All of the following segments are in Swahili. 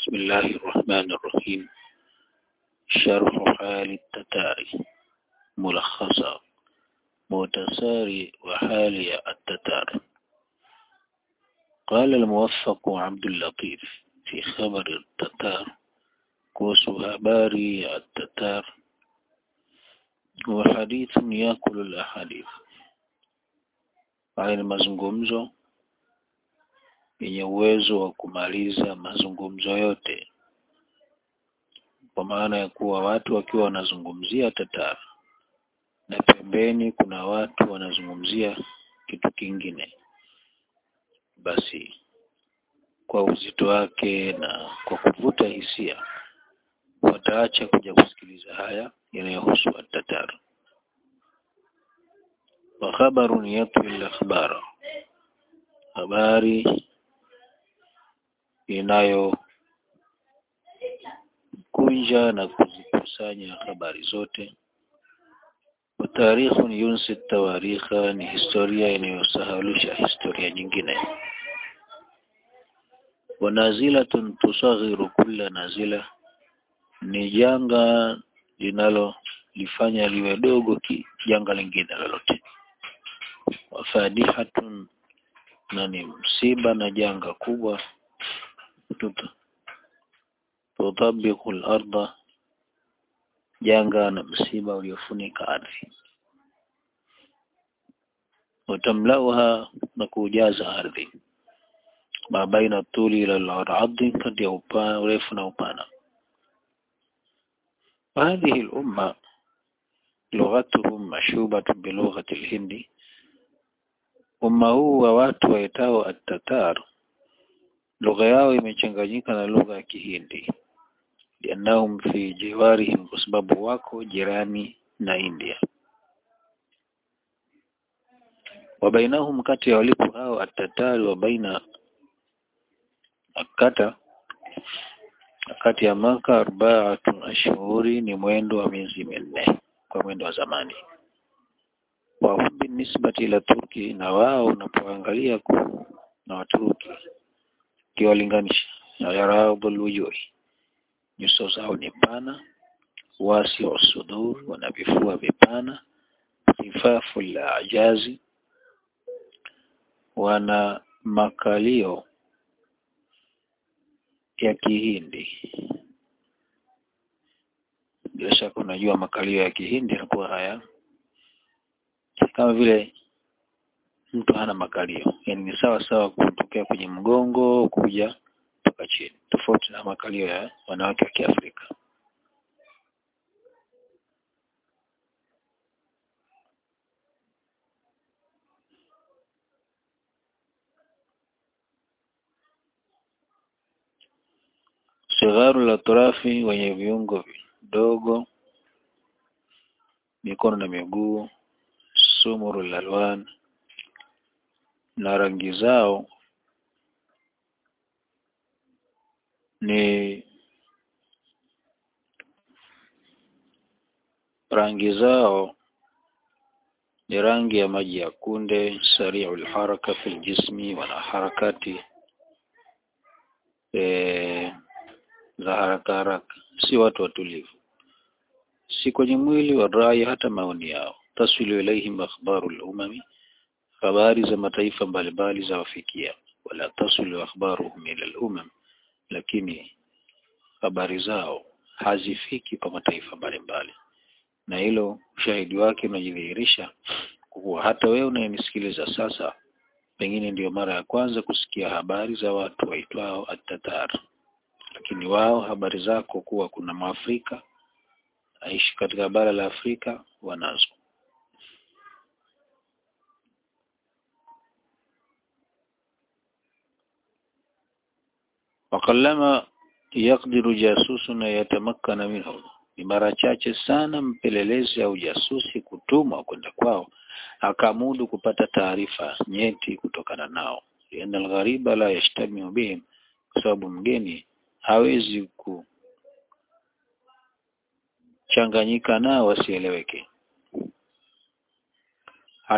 بسم الله الرحمن الرحيم شرح حال التتار ملخصا متساري وحال التتار قال الموفق عبد اللطيف في خبر التتار kuhusu habari ya Tatar wa hadithun yakulu al-ahadith. Haya ni mazungumzo yenye uwezo wa kumaliza mazungumzo yote, kwa maana ya kuwa watu wakiwa wanazungumzia Tatar na pembeni kuna watu wanazungumzia kitu kingine, basi kwa uzito wake na kwa kuvuta hisia wataacha kuja kusikiliza haya yanayohusu at-Tatar. Wa khabarun yatwi al-akhbara, habari inayo kunja na kuzikusanya habari zote. Wa tarikhun yunsi tawarikha, ni historia inayosahaulisha historia nyingine. Wa nazilatun tusaghiru kulla nazila ni janga linalolifanya liwe dogo ki janga lingine lolote. Wafadihatun, na ni msiba na janga kubwa tutabiku larda, janga na msiba uliofunika ardhi. Watamlauha, na kujaza ardhi. Ma baina tuli ila al-ardi, kati ya upana urefu na upana وهذه الأمة لغتهم مشوبة بلغة الهند umma huu wa watu waitao at-Tatar lugha yao imechanganyika na lugha ya Kihindi liannahum fi jiwarihim kwa sababu wako jirani na India wa bainahum kati ya walipo hao at-Tatar wa baina akata kati ya maka arbaatun ashhuri ni mwendo wa miezi minne kwa mwendo wa zamani wa hubi nisbati ila Turki na wao unapoangalia na Waturuki kiwalinganisha na yaradhul wujuhi nyuso zao ni pana wasi wa sudur wana vifua vipana khifafu la ajazi wana makalio ya Kihindi. Bila shaka unajua makalio ya Kihindi yanakuwa haya kama vile mtu hana makalio, yani ni sawa sawa kutokea kwenye mgongo kuja mpaka chini, tofauti na makalio ya wanawake wa Kiafrika. Sigharu la turafi, wenye viungo vidogo, mikono na miguu, sumuru lalwan, na rangi zao ni rangi zao ni rangi ya maji ya kunde, sari'ul haraka fil jismi, wana harakati e, za haraka haraka, si watu watulivu, si kwenye mwili wa rai, hata maoni yao. Taswilu ilaihim akhbaru al-umami, habari za mataifa mbalimbali za wafikia. Wala taswilu akhbaruhum ila al-umam, lakini habari zao hazifiki kwa mataifa mbalimbali, na hilo ushahidi wake unajidhihirisha kuwa hata wewe unayenisikiliza sasa, pengine ndiyo mara ya kwanza kusikia habari za watu waitwao at-Tatar lakini wao habari zako kuwa kuna Mwafrika aishi katika bara la Afrika wanazo. Wakallama yakdiru jasusuna yatamakkana minhu, ni mara chache sana mpelelezi au jasusi kutumwa kwenda kwao akamudu kupata taarifa nyeti kutokana nao, lianna alghariba la yashtamiu bihim, kwa sababu mgeni hawezi kuchanganyika nao wasieleweke,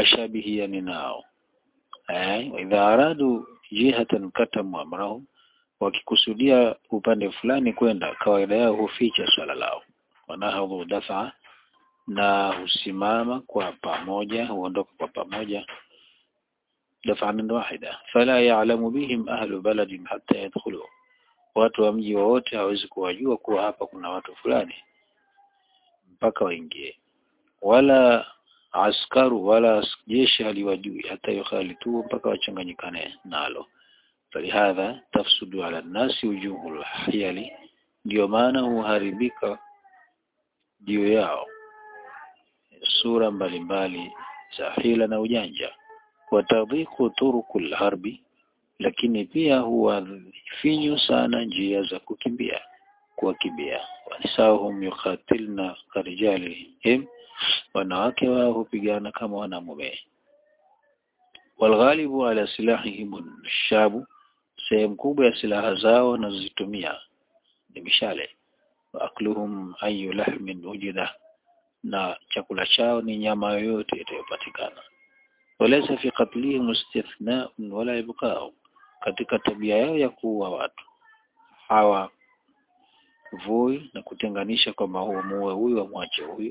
hashabihiani nao eh, idha aradu jihatan katamu amrahum, wakikusudia upande fulani kwenda kawaida yao huficha swala lao wanahadhu dafa na husimama kwa pamoja huondoka kwa pamoja daf'an wahida fala ya'lamu bihim ahlu baladin hatta yadkhulu watu wa mji wowote hawezi kuwajua kuwa hapa kuna watu fulani mpaka waingie wala askaru wala jeshi haliwajui hata yukhalitu mpaka wachanganyikane nalo falihadha tafsudu ala nasi wujuhul hiyali ndio maana huharibika juu yao sura mbalimbali za hila na ujanja watadhiku turukul harbi lakini pia huwa finyu sana njia za kukimbia kuwakimbia wanisahum yukhatilna karijalihim wanawake wao hupigana kama wanamume walghalibu ala silahihim shabu sehemu kubwa ya silaha zao wanazozitumia ni mishale waakluhum ayu lahmin ujida na chakula chao ni nyama yoyote itayopatikana walaysa fi qatlihim istithna'un wala ibqa'u katika tabia yao ya kuua watu hawa vui na kutenganisha kwamba huo muue huyu amwache huyu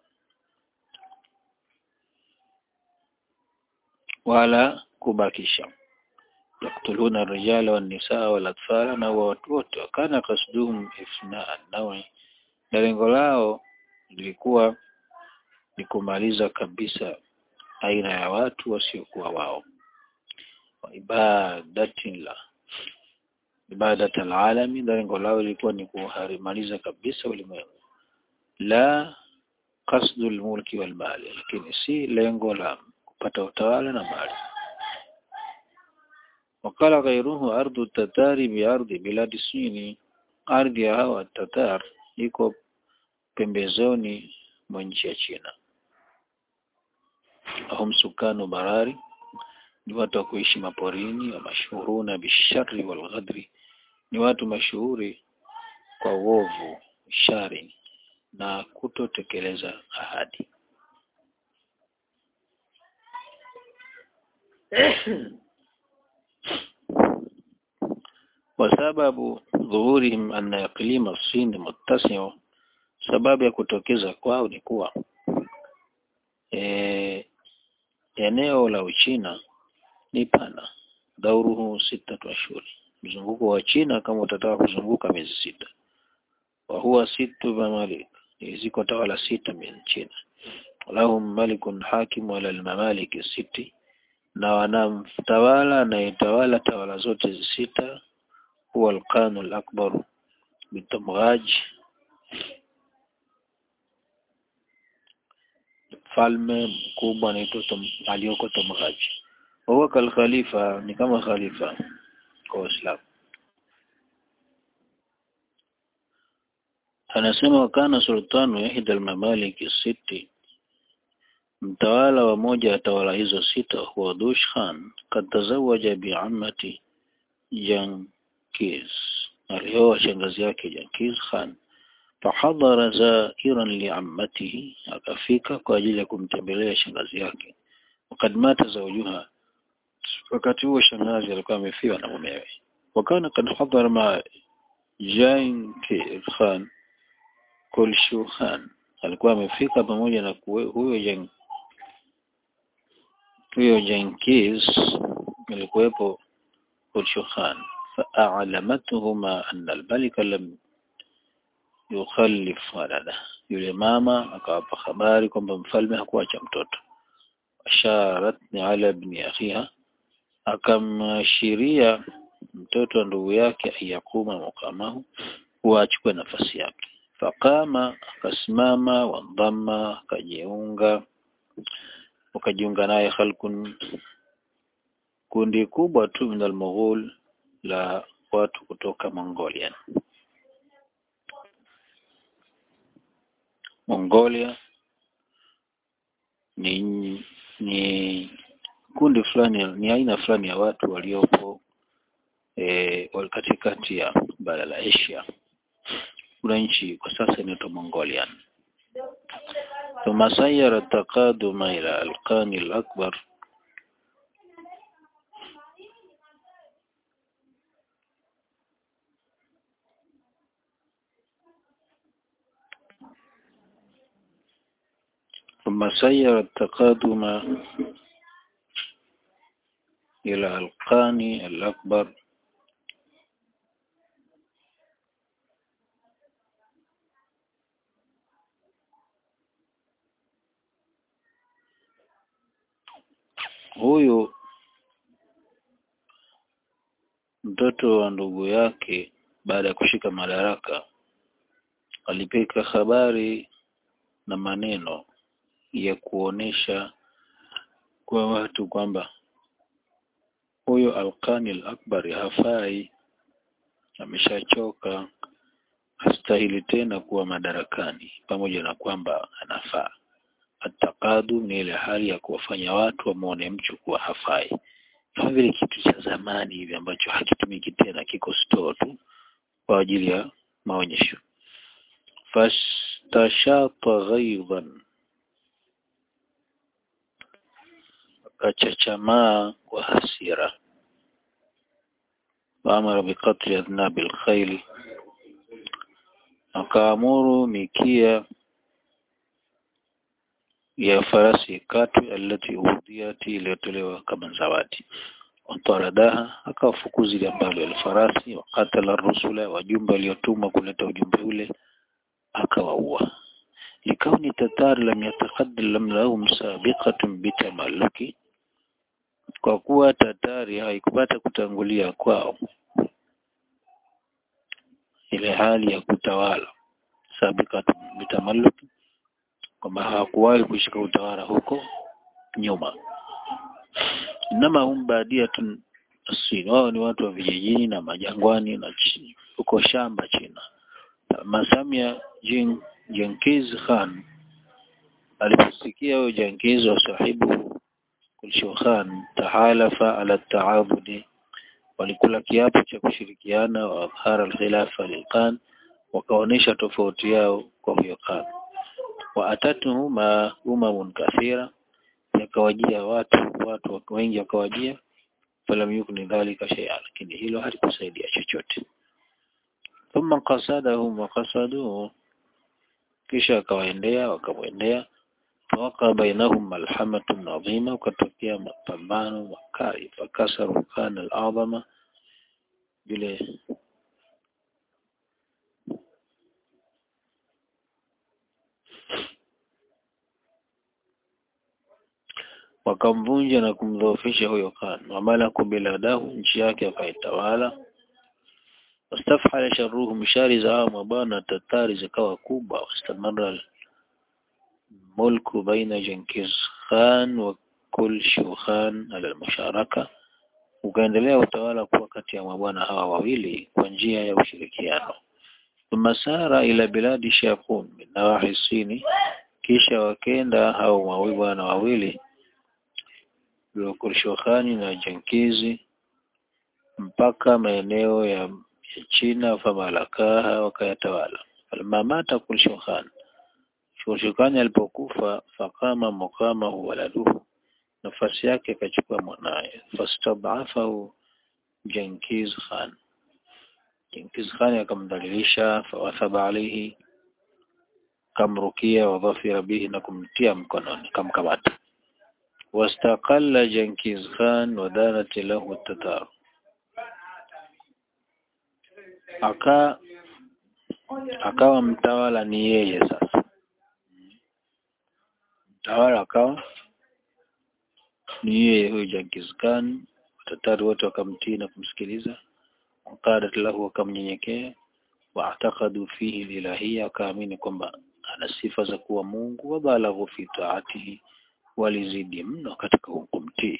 wala kubakisha yaktuluna rijala wan nisaa wal atfala na watu wote wakana kasduhum ifnaa nawi na lengo lao lilikuwa ni kumaliza kabisa aina ya watu wasiokuwa wao wa ibadatin la ibadat alalami na lengo lao lilikuwa ni kuharimaliza kabisa ulimwengu la qasdu almulki wal mali lakini si lengo la kupata utawala na mali wakala ghairuhu ardu tatari bi ardi biladi sini ardhi ya hawa tatar iko pembezoni mwa nchi ya China ahum sukanu barari ni watu wa kuishi maporini wa mashuhuruna bishari wal ghadri ni watu mashuhuri kwa uovu shari na kutotekeleza ahadi وسبب ظهورهم أن إقليم الصين متسع sababu ya kutokeza kwao ni kuwa e, eneo la Uchina ni pana dauruhu sita ashhuri mzunguko wa China kama utataka kuzunguka miezi sita wa huwa situ mamalik ziko tawala sita min China lahum malikun hakim wala almamaliki siti na wanamtawala anayetawala tawala zote sita huwa alqanu alakbar bitamghaj mfalme mkubwa anaitwa aliyoko Tomghaj. Huwa kal khalifa ni kama khalifa kwa Uislamu. Anasema wakana sultanu yahda al-mamalik siti mtawala wa moja ya tawala hizo sita huwa Dush Khan kad tazawaja bi ammati Jankiz alioa shangazi yake Jankiz Khan fahadhara zairan liammatihi akafika kwa ajili ya kumtembelea shangazi yake wakad mata zawjuha wakati huo shangazi alikuwa amefiwa na mumewe wakana kad hadhara ma Jain Khan Kulshu Khan alikuwa amefika pamoja na kuwe, huyo Jan huyo Jankiz alikuwepo Kulshu Khan fa'alamathuhuma anna al-malika lam yukhallif walada yule mama akawapa habari kwamba mfalme hakuacha mtoto asharatni ala ibni akhiha akamashiria mtoto wa ndugu yake ayakuma mukamahu huwa achukue nafasi yake faqama akasimama wandhama akajiunga wakajiunga naye khalkun kundi kubwa tu min almughul la watu kutoka Mongolia Mongolia ni ni kundi fulani ni aina fulani ya watu waliopo e, katikati ya bara la Asia kuna nchi kwa sasa inaitwa Mongolia ثم سير التقادم إلى القان الأكبر ثم سير التقادم إلى القاني الأكبر huyu mtoto wa ndugu yake baada ya kushika madaraka alipeka habari na maneno ya kuonesha kwa watu kwamba huyo Alqani al-Akbar hafai ameshachoka hastahili tena kuwa madarakani pamoja na kwamba anafaa atakadu ni ile hali ya kuwafanya watu wamuone mtu kuwa hafai kama vile kitu cha zamani hivi ambacho hakitumiki tena kiko store tu kwa ajili ya maonyesho fastashata ghaidhan akachachamaa kwa hasira waamara biqatli adnabi alkhayli akaamuru mikia ya farasi katwe alati udhiyati iliyotolewa kama zawadi wataradaha akawafukuzi ile ambalo alfarasi wakatala rusula wajumbe waliotumwa kuleta ujumbe ule akawaua likauni tatari lam yataqaddam lahum sabiqatun bitamalluki kwa kuwa tatari haikupata kutangulia kwao ile hali ya kutawala sabiqatun bitamalluki kwamba hawakuwahi kushika utawala huko nyuma inama hum badiyatun asin wao ni watu wa vijijini na majangwani na chini huko shamba China masamia Jin Jenkiz Khan aliposikia huyo Jenkiz wa sahibu Kulshu Khan tahalafa ala taabudi walikula kiapo cha kushirikiana wa adhara al-khilafa lilqan wakaonesha tofauti yao kwa huyo Khan wa atatuhu ma umamun kathira yakawajia watu watu wengi wakawajia falam yukni dhalika shay'an lakini hilo halikusaidia chochote thumma qasadahum wa qasaduhu kisha akawaendea wakamwendea waqa bainahum malhamatun adhima ukatokea mapambano makali fakasaru kana al-adhama vile wakamvunja na kumdhoofisha huyo Khan wamalaku biladahu nchi yake akaitawala wastafhala sharruhum shari za hao mabwana tatari zikawa kubwa wastamara mulku baina Jenkiz Khan wa Kulshu Khan ala almusharaka ukaendelea utawala kuwa kati ya mabwana hawa wawili kwa njia ya ushirikiano thumma sara ila biladi Shaqun min nawahi Sini kisha wakenda hao mabwana wawili Kulshukhani na Jenkizi mpaka maeneo ya, ya China famalakaha wakayatawala almamata Kulshukhan Kulshukhani alipokufa fakama mukama waladuhu nafasi yake akachukua mwanaye fastadhafahu Jenkiz Khan Jenkiz Khan akamdhalilisha fawathaba alayhi kamrukia wadhafira bihi na kumtia mkononi kamkamata واستقل جنكيز خان ودانت له التتار aka akawa mtawala ni yeye sasa mtawala akawa ni yeye huyo Genghis Khan watatari wote wakamtii na kumsikiliza waqadat lahu wakamnyenyekea waatakadu fihi ilahia wakaamini kwamba ana sifa za kuwa Mungu wabalaghu fi taatihi walizidi mno katika kumtii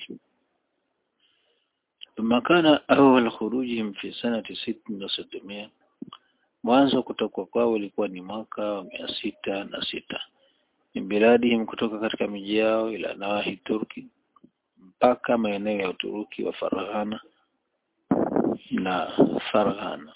ثم كان أول خروجهم في سنة ست وستمائة mwanzo kutoka kwao ilikuwa ni mwaka wa mia sita na sita min biladihim kutoka katika miji yao ila nawahi Turki mpaka maeneo ya Uturuki wa Farghana na Farghana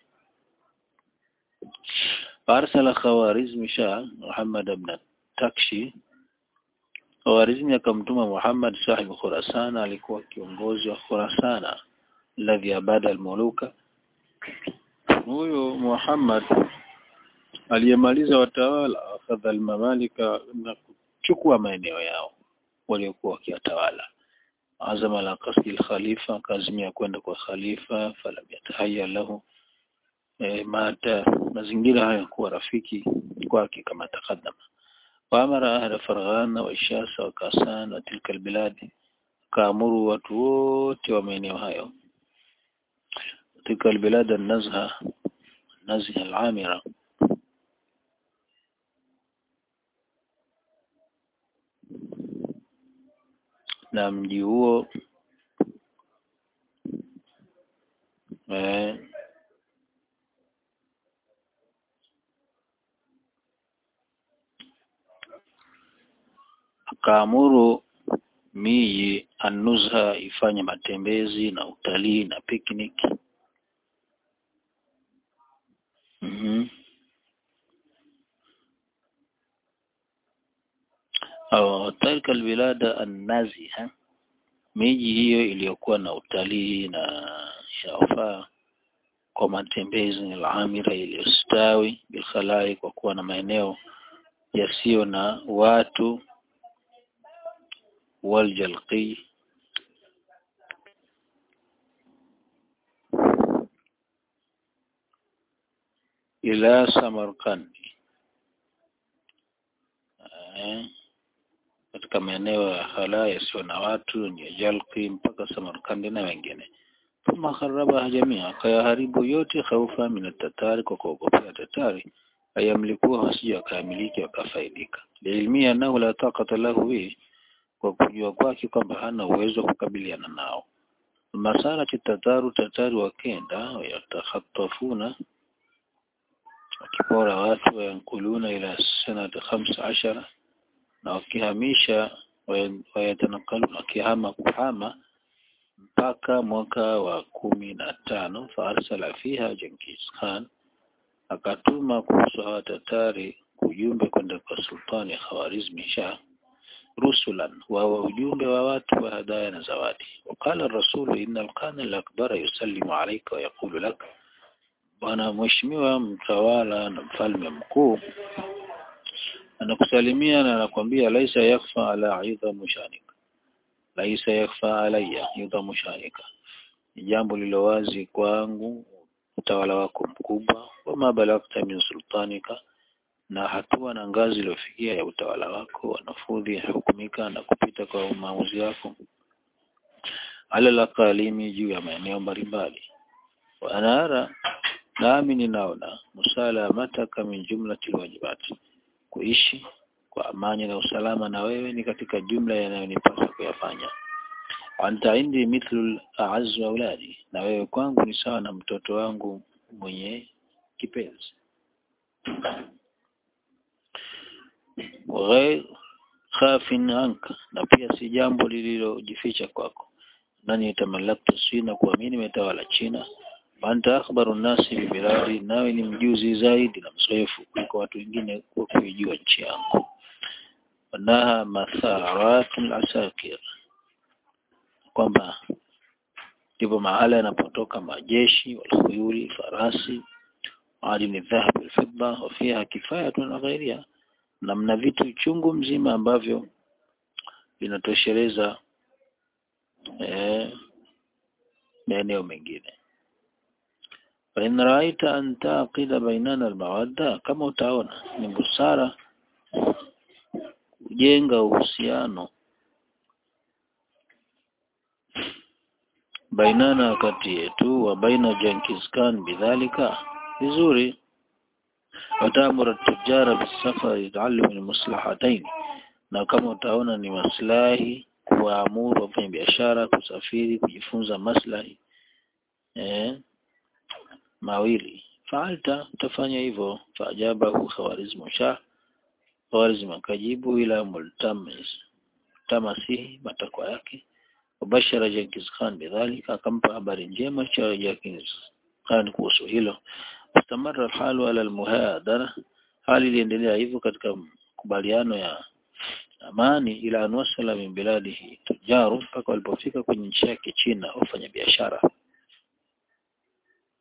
فأرسل خوارزم شاه محمد بن Takshi Khawarizmi akamtuma Muhammad sahibu Khurasan alikuwa kiongozi wa Khurasana alladhi abada almuluka huyo Muhammad aliyemaliza watawala akhadha almamalika na kuchukua maeneo yao waliokuwa wakiyatawala azama la kasdi khalifa akazimia kwenda kwa khalifa falam yatahaya lahu e, mata mazingira haya kuwa rafiki kwake kama takadama waamara ahla farghana wa ishasa wa kasan wa tilka albiladi kaamuru watu wote wa maeneo hayo tilka albilad an-nazha nazha al-amira na mji huo eh, akaamuru miji anuzha ifanye matembezi na utalii na picnic mm-hmm. au tarika albilada annaziha miji hiyo iliyokuwa na utalii na shafaa kwa matembezi alamira iliyostawi bilkhalai kwa kuwa na maeneo yasiyo na watu waljalqi ila Samarkandi eh, katika maeneo ya hala yasiyo na watu ni Jalqi mpaka Samarkandi na wengine thumma kharabaha jamia akayaharibu yote khaufa min tatari kwa kuogopea tatari ayamlikuwa wasije wakamiliki wakafaidika liilmia annahu la taqata lahu bihi kwa kujua kwake kwamba hana uwezo wa kukabiliana nao masara tataru tatari wakenda yatakhatafuna wakipora watu wayankuluna ila sanati khamsa ashara na wakihamisha wayatanakaluna wakihama kuhama mpaka mwaka wa kumi na tano faarsala fiha Jenkins Khan akatuma kuhusu hawa tatari ujumbe kwenda kwa sultani Khawarizmi Shah rusulan wa ujumbe wa watu wa hadaya na zawadi wakala rasulu inna alqana al-akbara yusallimu alayka wa yaqulu lak bwana mheshimiwa mtawala na mfalme mkuu anakusalimia na anakwambia laisa yakfa ala idhamu shanika laisa yakfa alayya idhamu shanika ni jambo lilo wazi kwangu utawala wako mkubwa wama balagta min sultanika na hatua na ngazi iliyofikia ya utawala wako wanafudhi hukumika na kupita kwa maamuzi yako ala lakalimi juu ya maeneo mbalimbali wanaara nami ninaona musalamataka min jumlati wajibati kuishi kwa amani na usalama na wewe ni katika jumla yanayonipasa kuyafanya anta indi mithlu a'azzu auladi na wewe kwangu ni sawa na mtoto wangu mwenye kipenzi ghair khafin anka na pia si jambo lililojificha kwako nani tamalaktu sina kuamini metawala China anta akhbaru nasi bibiladi nawe ni mjuzi zaidi na mzoefu kuliko watu wengine kwa kuijua nchi yangu wanaha matharatul asakir kwamba ndipo mahala yanapotoka majeshi walkhuyuli farasi adini dhahabu alfidda wa fiha kifayatun wa ghayriha na mna vitu chungu mzima ambavyo vinatosheleza eh, maeneo mengine fa in ra'aita an taqida bainana almawadda kama utaona ni busara kujenga uhusiano bainana kati yetu wa baina Jenkins Khan bidhalika vizuri watamura tujara bisafari taalum almaslahatayn na kama utaona ni maslahi kuwaamuru wafanya biashara kusafiri kujifunza maslahi eh, mawili faalta utafanya hivyo faajabahu khawarizmu shah khawarizmu akajibu ila multamis tamasihi matakwa yake wabashara Jenkins Khan bidhalika akampa habari njema cha Jenkins Khan kuhusu hilo istamara alhalu ala almuhadara hali iliendelea hivyo katika makubaliano ya amani ila anwasala min biladihi tujaru mpaka walipofika kwenye nchi yake China wafanya biashara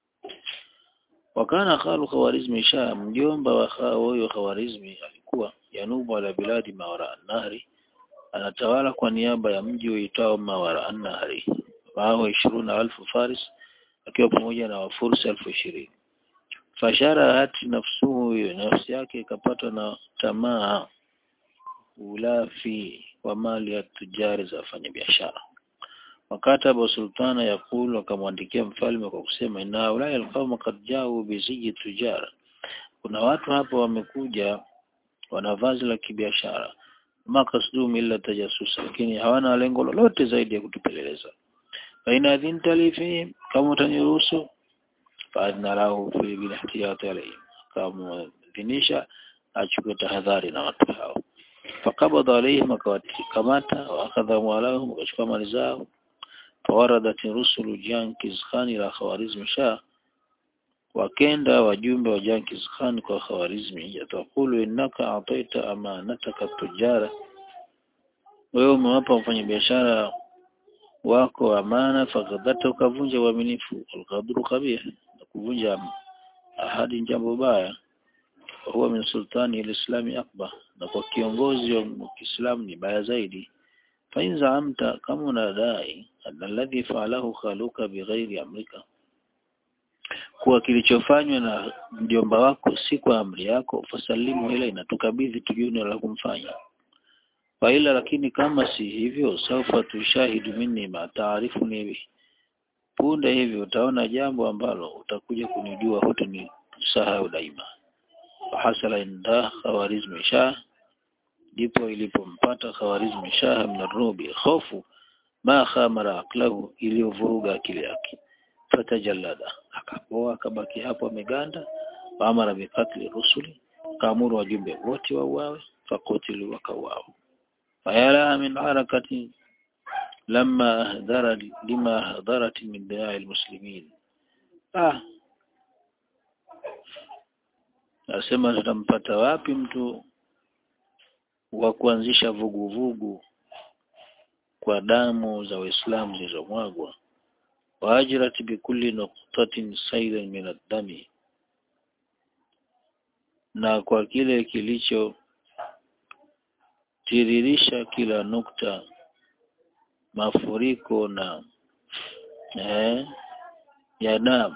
wakana khalu khawarizmi shah mjomba wa huyo khawarizmi alikuwa yanubu ala biladi mawara nahri anatawala kwa niaba ya mji uitao mawara nahri wao ishiruna alfu faris akiwa pamoja na wafursi elfu ishirini fashara hati nafsuhu nafsi yake ikapatwa na tamaa ulafi wa mali ya tujari za wafanyabiashara wakataba sultana yakulu akamwandikia mfalme kwa kusema inna ulai alqawma qad jau biziji tujara kuna watu hapa wamekuja wana vazi la kibiashara makasdum illa tajasusa lakini hawana lengo lolote zaidi ya kutupeleleza faina adhinta li fihim kama utaniruhusu faadna lahu fi bilihtiyati alayhim kama dhinisha achukue tahadhari na watu hao fakabadha alayhim akawakamata wa akadha amwalahum akachukua mali zao fawaradat rusulu Jenkins Khan ila Khawarizm Shah wakenda wajumbe wa Jenkins Khan kwa Khawarizmi yatakulu innaka ataita amanataka tujara wewe umewapa mfanyabiashara wako amana fakadhata ukavunja uaminifu alghadru kabih na kuvunja ahadi jambo baya huwa min sultani alislami akbar na kwa kiongozi wa Kiislamu ni baya zaidi fa in zaamta kama unadai alladhi fa'alahu khaluka bighairi amrika kuwa kilichofanywa na mjomba wako si kwa amri yako fasalimu ila inatukabidhi tujue la kumfanya faila lakini kama si hivyo saufa tushahidu minni ma taarifu ni punde hivyo utaona jambo ambalo utakuja kunijua hutuni sahau daima hasala inda khawarizmi shah ndipo ilipompata khawarizmi shah min rubi hofu ma khamara aqlahu iliyovuruga akili yake fatajallada akapoa akabaki hapo ameganda waamara bikatli rusuli kaamuru wajumbe wote wauawe fakutilu wakauawa fayala min harakati lama ahdara lima ahdarat min diyaa almuslimin ah nasema tutampata wapi mtu wa kuanzisha vuguvugu kwa damu za waislamu zilizomwagwa waajrat bikulli nuqtatin saylan min ad-dami na kwa kile kilicho tiririsha kila nukta mafuriko na eh, ya damu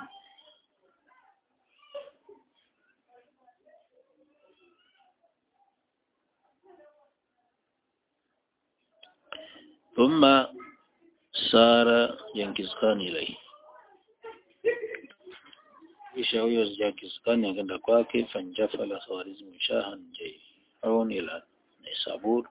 ثم سار Genghis Khan ilai kisha huyo Genghis Khan akaenda kwake fanjafala Khawarizm shahan jayun ila Nisabur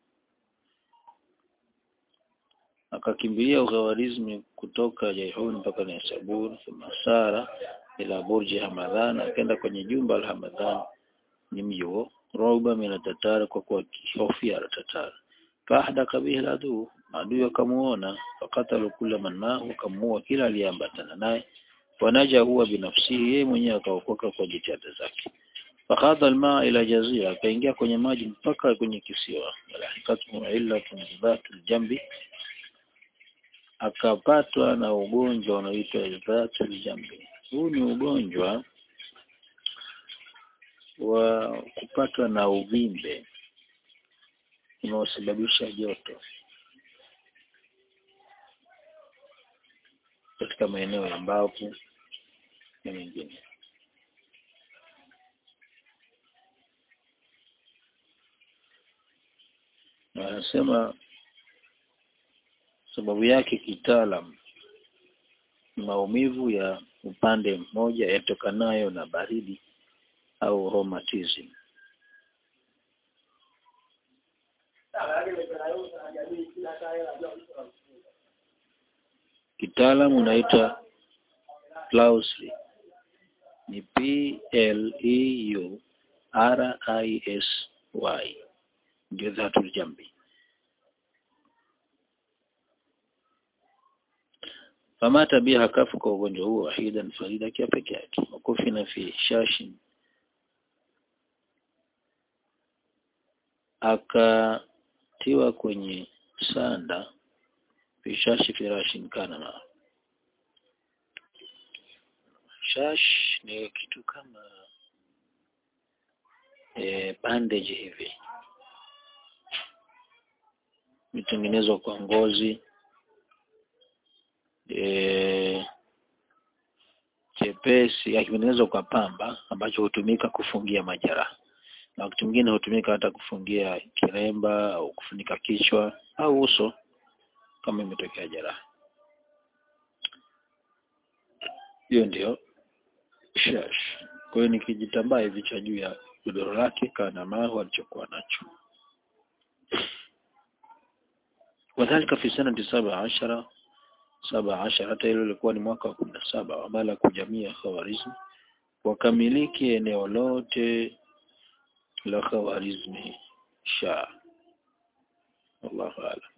akakimbilia Khawarizmi kutoka Jaihun mpaka Nisabur thumma sara ila Burji Hamadhan akaenda kwenye jumba la Hamadhan ni mji huo roba mina tatara kwa kuwa kihofia la tatara fahdaka bihi adu adui akamuona fakatalu kula man mahu akamuua kila aliyeambatana naye wanaja huwa binafsihi yeye mwenyewe akaokoka kwa jitihada zake fakhadha almaa ila jazira akaingia kwenye maji mpaka kwenye kisiwa lahikatu illatun dhatul jambi akapatwa na ugonjwa unaoitwa dhatul jambi huu ni ugonjwa wa kupatwa na uvimbe unaosababisha joto katika maeneo ya mbavu na mengine. Na anasema sababu yake kitaalam maumivu ya upande mmoja yatokanayo na baridi au rheumatism. Kitaalamu unaitwa Pleurisy. Ni P L E U R I S Y. Ndio dhatul jambi. Famata biha kafu kwa ugonjwa huo wahidan farida akiwa peke yake. Wakufi na fi shashin. Akatiwa kwenye sanda fishashi firashin kana na shash ni kitu kama e, bandage hivi imetengenezwa kwa ngozi e, chepesi kimetengenezwa kwa pamba ambacho hutumika kufungia majeraha na wakati mwingine hutumika hata kufungia kiremba au kufunika kichwa au uso kama imetokea jeraha hiyo ndio shash kwa hiyo ni kijitambaa hivi cha juu ya godoro lake kana mahu alichokuwa nacho wadhalika fi sanati saba ashara saba ashara hata hilo lilikuwa ni mwaka wa kumi na saba wamala kujamia khawarizmi wakamiliki eneo lote la khawarizmi sha wallahu a'lam